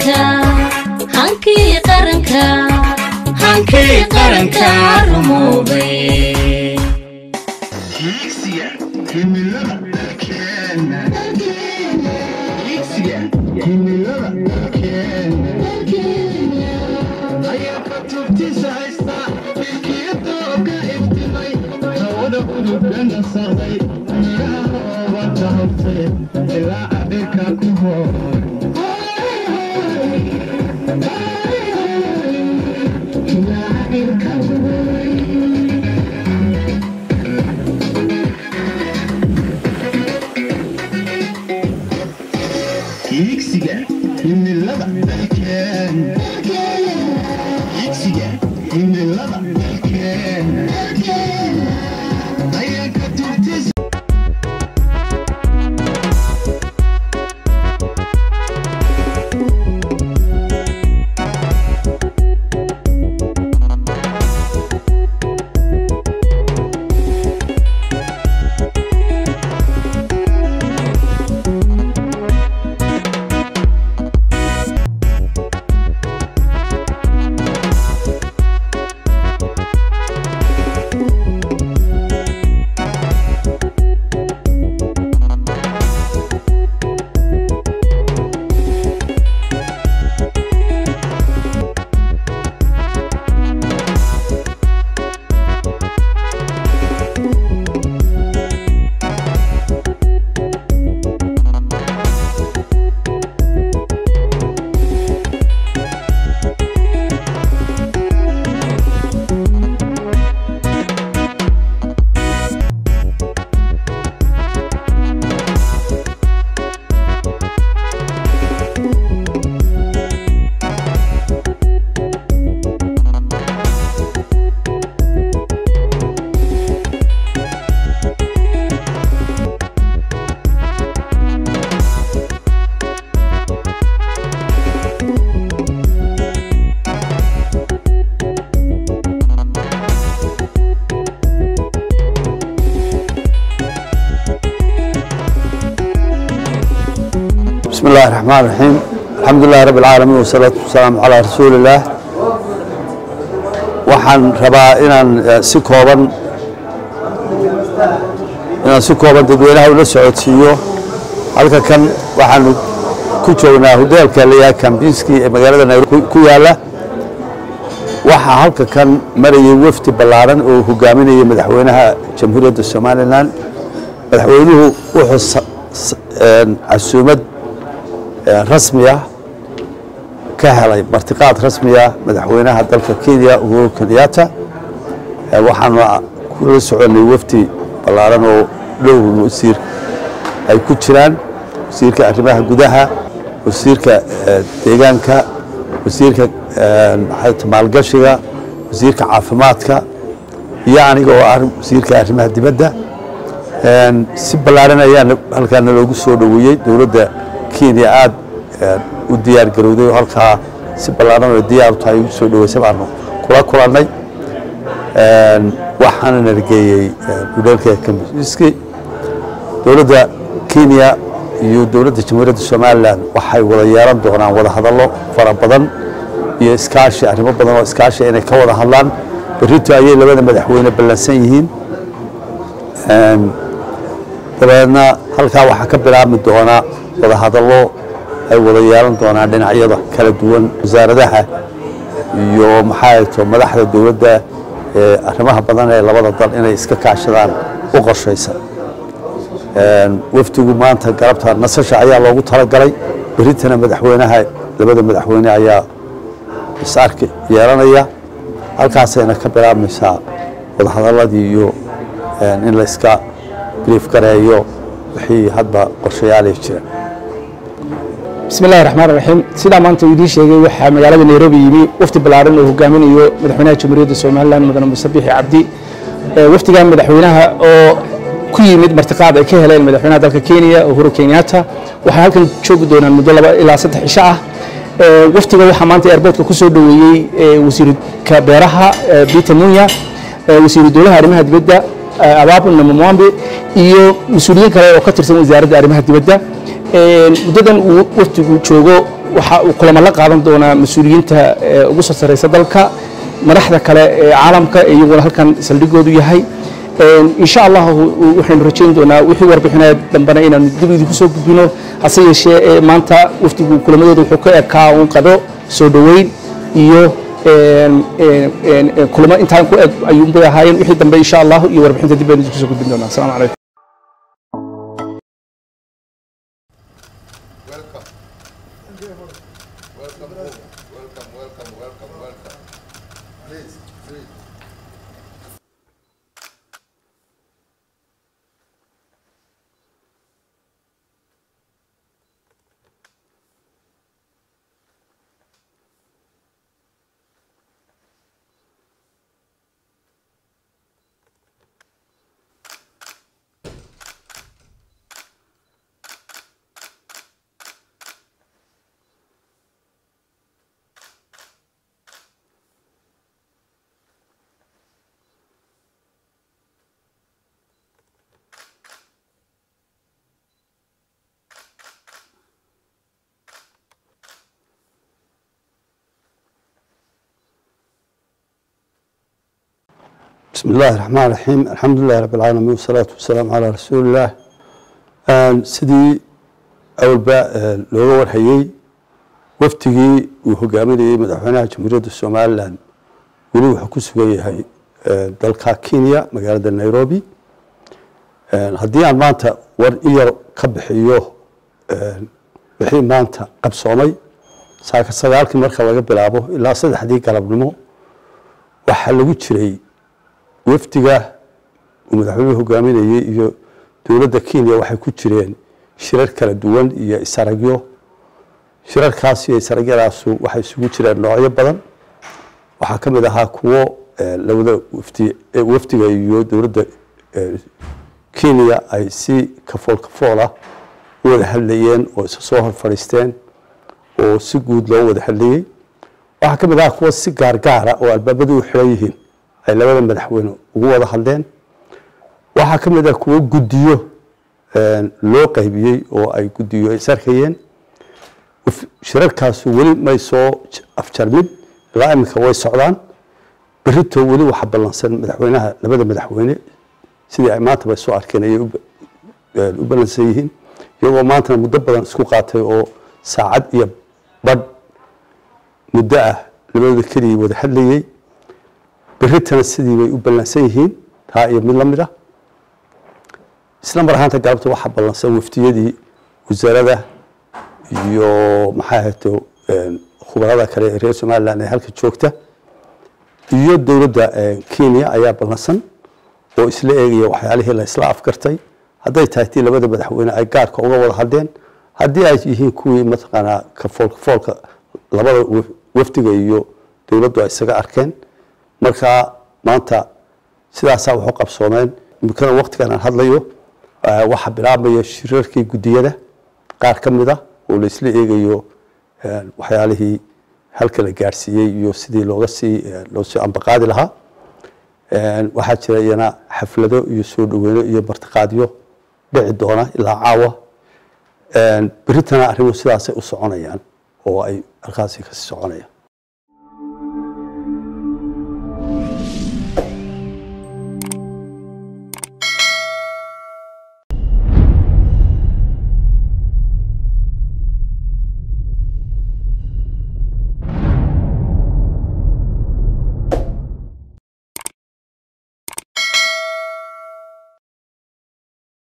qaranka hankii qaranka hankii qaranka rumoobay Higsiga himilada dalkeena Higsiga himilada dalkeena Dayarka tubtiisa haysta milkiyada oga iftimay hawada udugana saaday miraha oobanta hortay ilaa adhirka ku horay ilaa adhirka ku horay higsiga himilada dalkeena higsiga himilada dalkeena dayanka tubtiisa بسم الله الرحمن الرحيم الحمد لله رب العالمين والصلاة والسلام على رسول الله waxaan rabaa inaan eh, si kooban inaan si kooban dadweynaha ula socodsiiyo halka kan waxaanu ku joognaa hoteelka layaa kambinski ee magaalada nairobi ku- ku yaala waxaa halka kan marayay wafdi ballaaran oo hogaaminaya madaxweynaha jamhuuriyadda somalilan madaxweynuhu wuxuu sa- sa- een, casuumad ee rasmi ah ka helay martiqaad rasmi ah madaxweynaha dalka kenya uhuru kenyatta Ee, waxaanu kula soconay wafdi ballaaran oo dhowr wasiir ay ku jiraan wasiirka arrimaha gudaha wasiirka eh, deegaanka wasiirka eh, maxay tahay maalgashiga wasiirka caafimaadka iyo aniga oo ah wasiirka arrimaha dibadda Een, si ballaaran ayaa halkaana loogu soo dhoweeyey dowladda kenya aad eh, u diyaar garowday oo halkaa si ballaaran oo diyaar u tahay ugu soo dhoweysay baanu kula kulannay Een, waxaana nargeeyey hudheelka kambiski dowladda kenya iyo dowladda jamhuuriyadda somalilan waxay wada yeelan doonaan wada hadallo fara badan iyo iskaashi arrimo badan oo iskaashi inay ka wada hadlaan berrito ayay labada madaxweyne ballansan yihiin Een, dabeedna halkaa waxaa ka bilaabmi doona wada hadallo ay wada yeelan doonaan dhinacyada kala duwan wasaaradaha iyo maxaa to madaxda dowladda ee arrimaha badan ee labada dal inay iska kaashadaan u qorshaysan Een, wafdigu maanta galabta nasasha ayaa loogu talagalay berritana madaxweynaha labada madaxweyne ayaa is-arki yeelanaya halkaasayna ka bilaabmaysaa wadahadaladii iyo een, in la iska brief gareeyo wixii hadba qorshayaalay jira بسم الله الرحمن الرحيم سيدا maanta uu idiin sheegay waxaa magaalada Nairobi yimi wafdi ballaaran oo hogaaminayo madaxweynaha Jamhuuriyadda Soomaaliland mudane Muuse Biixi Cabdi ee wafdigan madaxweynaha oo ku yimid martiqaad ay ka heleen madaxweynaha dalka Kenya Uhuru Kenyatta waxay halkan joogi doonaan muddo laba ilaa saddex cisho ah ee wafdiga waxaa maanta airportka ku soo dhoweeyey ee wasiirka beeraha ee Peter Munya ee wasiiru dowlaha arrimaha dibadda ee Ababu Namwambe iyo mas'uuliyiin kale oo ka tirsan wasaaradda arrimaha dibadda Een, muddadan uu wafdigu joogo waxa uu kulamo la qaadan doonaa mas-uuliyiinta ee ugu soo sarreysa dalka madaxda kale ee caalamka ee iyaguna halkan saldhigoodu yahay insha allah waxaynu rajayn doonaa wixii warbixinaya dambena inaanu dib idinku soo gudbino hase yeeshee ee maanta wafdigu kulamadooda wuxuu ka ekaa uun qado soo dhoweyn iyo kulamo intaan ku eg ayuunbay ahaayeen wixii dambe insha allah iyo warbixinta dib baynu idinku soo gudbin doonaa asalaamu calaykum بسم الله الرحمن الرحيم الحمد لله رب العالمين والصلاة والسلام على رسول الله sidii awalba looga warhayey waftigii uu hogaaminayey madaxweynaha jamhuuriyadda somalilan weli wuxuu ku sugan yahay dalka kenya magaalada nairobi haddii aan maanta war i yar ka bixiyo wixii maanta qabsoomay saaka sagaalkii marka laga bilaabo ilaa saddexdii galabnimo waxaa lagu jiray wafdiga uu madaxweynuhu hogaaminayey iyo dowladda kenya waxay ku jireen shirar kala duwan iyo isaragyo shirarkaas iyo isaragyadaasu waxay isugu jireen noocyo badan waxaa ka mid ahaa kuwo labada wafdi wafdiga iyo dowladda kenya ay si kafool kafool ah u wada hadlayeen oo isa soo hor fadhiisteen oo si guud loo wada hadlayey waxaa ka mid ahaa kuwo si gaargaara oo albaabadu u xiran yihiin ay labada madaxweyne ugu wada hadleen waxaa ka mid ah kuwo guddiyo loo qaybiyey oo ay guddiyo is arkayeen shirarkaasu weli may soo afjarmin ilaa iminka way socdaan berito weli waxa ballansan madaxweynaha labada madaxweyne sidii ay maantaba soo arkeen ayay u ballansan yihiin iyagoo maantana muddo badan isku qaatay oo saacad iyo badh muddo ah labadooda keligii wada hadlayey beritana sidii bay u ballansan yihiin taa iyo mid la mid ah isla mar ahaanta galabta waxaa ballansan waftiyadii wasaarada iyo maxaa ahayto khubarada kale ee reer somalilan ee halka joogta iyo dowladda kenya ayaa ballansan oo isla eegaya waxyaalihii la isla afgartay hadday tahay tii labada madaxweyne ay gaarka uga wada hadleen haddii ay yihiin kuwii mataqaanaa kafool kafoolka labada wafdiga iyo dowladdu ay isaga arkeen marka maanta sidaasaa waxu qabsoomeen imikana waktigan aan hadlayo waxaa bilaabmaya shirarkii guddiyada qaar ka mid ah oo la isla eegayo waxyaalihii halka la gaarsiiyey iyo sidii looga sii loo sii ambaqaadi lahaa waxaa jira iyana xaflado iyo soo dhoweyno iyo martiqaadyo dhici doona ilaa caawa beritana arrimuhu sidaasay u soconayaan oo ay halkaasi kasii soconayaan